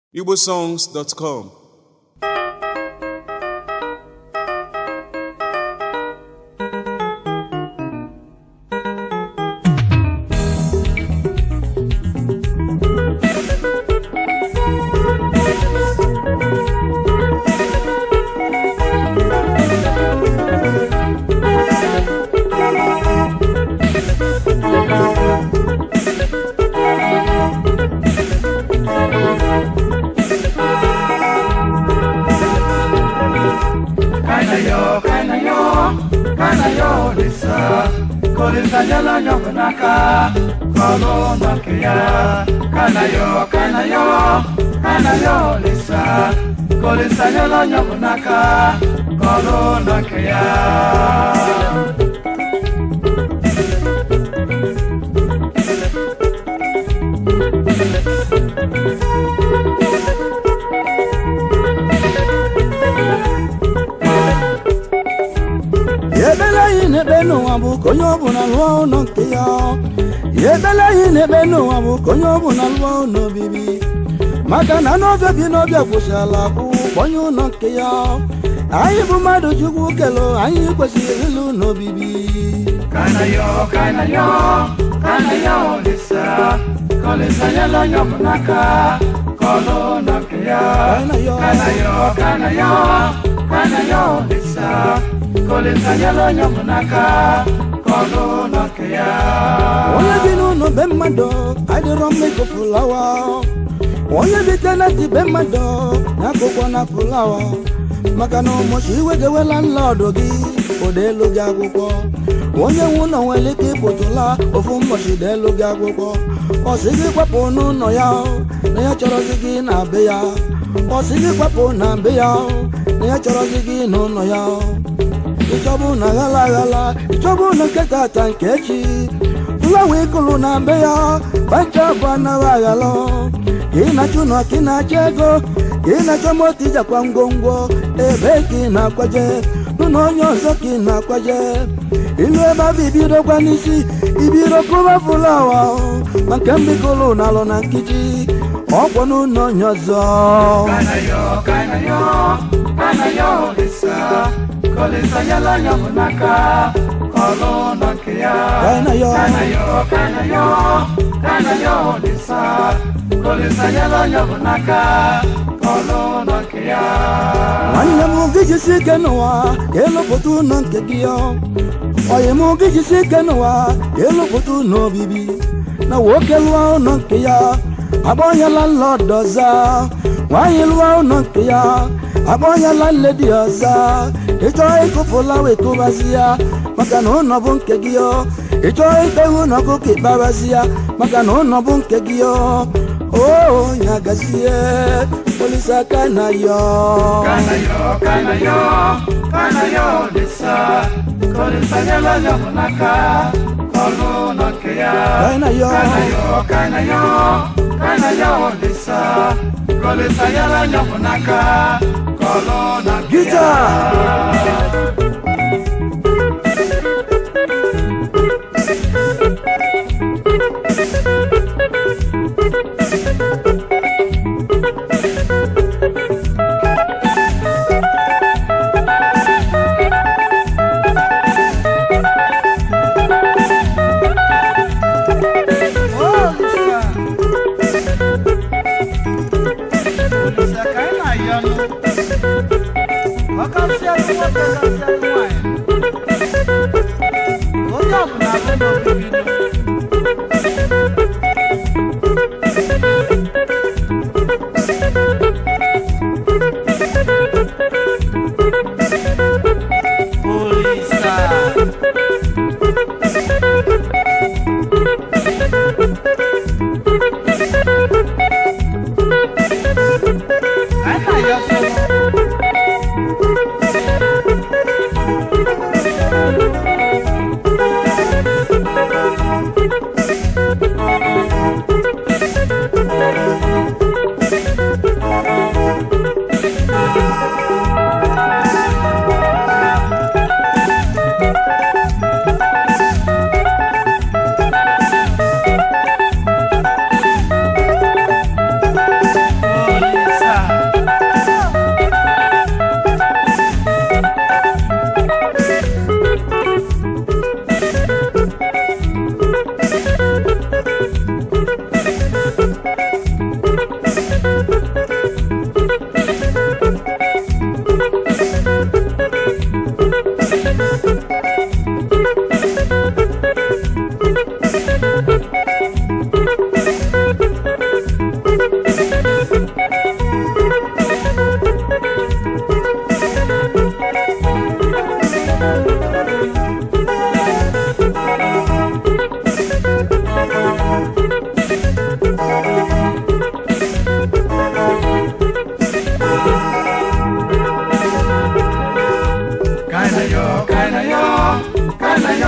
igbosongs.com Kanayo, kanayo, kanayo lisa Kolisa nyala nyobunaka Kolo nokia Kanayo, kanayo, kanayo lisa Kolisa nyala nyobunaka Kolo nokia ebele anyị na-ekpe n'ụwa bụ ka onye ọbụla lụọ ụlọ nke ya ebele anyị na-ekpe n'ụwa bụ ka onye ọbụla lụọ ụlọ obibi maka na n'ọbịa bi n'ọbịa kwụsịala bụ onye ụlọ nke ya anyị bụ mmadụ chukwu kelo anyị kwesịrị ịlụ n'obibi Kanayo, kanayo, kanayo lisa Kolisa nyala nyobunaka Kolo nokia Kanayo. Kanayo, kanayo, kanayo lisa Kolisa nyala nyobunaka Kolo nokia onye bi n'ụlọ be mmadụ adịrọ mma ịkụ fụlawa onye bi teneti be mmadụ na-akụkọ na fụlawa maka na ụmụchi iwe gewela nlọdụ gị odelu gị akwụkwọ onye nwe ụlọ nwere ike ịpụtụla ofu ụbọchị deelu gị akwụkwọ ọ sị gị kwapụ n'ụlọ ya na ya chọrọzi gị na be ya ọ sị gị kwapụ na be ya na ya chọrọzi gị n'ụlọ ya ịchọbụ na ghala aghala ịchọbụ na nke tata nke echi fulawa ịkụlụ na be ya bacha bụ anaghị aghala ka ị na-achụ nọ ka ị na-achọ ego ka ị na-achọ moto ijakwa ngwongwo ebe ka ị na-akwaje nụ na onye ọzọ ka ị na-akwaje ilu ebe abụ ibidokwa n'isi ibido kụba fulawa ma nke mbikụlụ na alụ na nkịtị ọkwọ n'ụlọ onye ọzọ Kanayo, kanayo, kanayo lisa Kolisa nyala nyobunaka Kolo nokia Kanayo. Kanayo, kanayo, kanayo lisa Kolisa nyala nyobunaka Kolo nokia nwanne m gị jisi ike n'ụwa ka ịlụpụta ụlọ nke gị ọ oyi m gị jisi ike n'ụwa ka ịlụpụta ụlọ obibi na nwoke lụọ ụlọ nke ya agbọnyela nlọdụ ọza nwaanyị lụọ ụlọ nke ya agbọnyela nledi ọza ịchọọ ịkụpụla wee kụbazi ya maka na ụlọ bụ nke gị ọ ịchọọ ikpeghe ụlọ gị ka ịkpabazi ya maka na ụlọ bụ nke gị ọ o nyagazie polisi aka na yọ Kanayo, kanayo, kanayo lisa Kolisa nyala nyobunaka Kolo nokia Kanayo. Kanayo, kanayo, kanayo lisa Kolisa nyala nyobunaka Kolo nokia Gita! Oh, Lisa. Lisa, ka ị na-ayọ nụ? Ọ kasịalụ nwoke, kasịalụ nwaanyị. Onye ọbụla bụ n'obibi nụ. Olisa. Ka ị na-ayọ sọlọ. Olisa.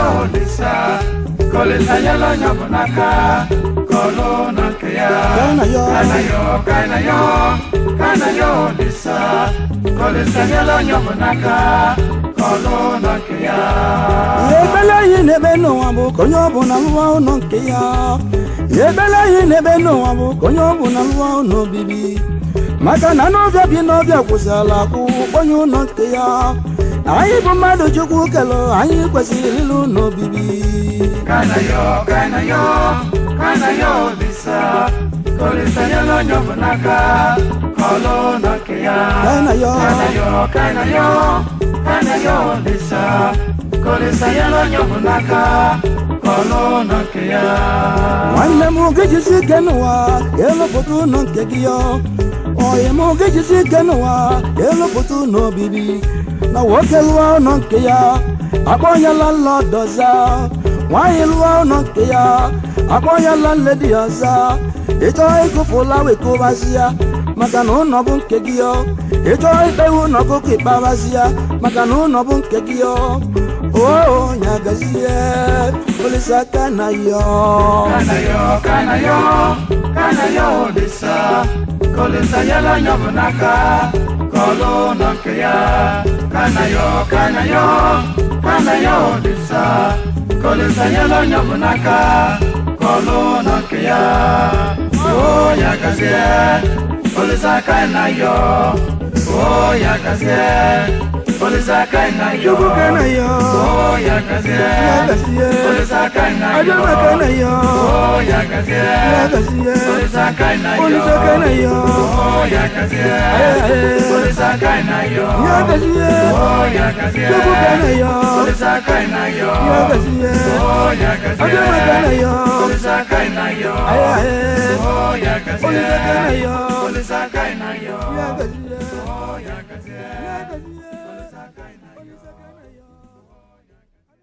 olisa kolisa nyela onye ọ bụ n'aka kọlụ na nke ya Kana yo. kana yo kana yo kana yo olisa kolisa nyela onye ọ bụ n'aka kọlụ na nke ya ihe ebele anyị na-ebe n'ụwa bụ ka onye ọbụla lụwa ụlọ nke ya ihe ebele anyị na-ebe n'ụwa bụ ka onye ọbụla lụwa ụlọ obibi maka na n'ọbịa bi n'ọbịa kwụsịrịla akwụ onye ụlọ nke ya anyị bụ mmadụ chukwu kelụ anyị kwesịrị ịlụ ụlọ obibi kana yo kana yo kana yo olisa kolisa nyela onye ọ bụ n'aka kọlụ na nke ya Kana yo. kana yo kana yo kana yo olisa kolisa nyela onye ọ bụ n'aka kọlụ na nke ya nwanne m ga-ejisi ike n'ụwa ka elụpụta ụlọ nke gị ya oyi m ga-ejisi ike n'ụwa ka elụpụta ụlọ obibi na nwoke lụọ ụlọ nke ya akpọnyela nlọdụ ọza nwaanyị lụọ ụlọ nke ya akpọnyela nledi ọza ịchọ ịkụfụla wekụbazi ya maka na ụlọ bụ nke gị ya ịchọ ikpewe ụlọ ọkụkọ ikpebazi ya maka na ụlọ bụ nke gị ya o nyagazie olisa aka na ya kana yo kana yo kana yo olisa kolisa nyela onye ọ bụ n'aka kọlụ na nke ya kana yo kana yo kana yo olisa kolisa nyela onye ọ bụ n'aka kọlụ na nke ya o ya gazie olisa kana yo o ya gazie olisa kana yo Chukwu kana ya o ya gazie Nyagazie. olisa kana yo Adama kana ya Oh, ya gazie. Nyagazie. Olisa kana yo. Olisa kana ya Oh, ya gazie. Eh. Olisa kana yo. Nyagazie. Oh, ya gazie. Chukwu kana ya Olisa kana yo. Nyagazie. Oh, ya gazie. Adama kana ya Olisa kana yo. Eh. Oh, ya gazie. Olisa kana ya Olisa kana yo. Nyagazie. Oh, ya gazie. Nyagazie.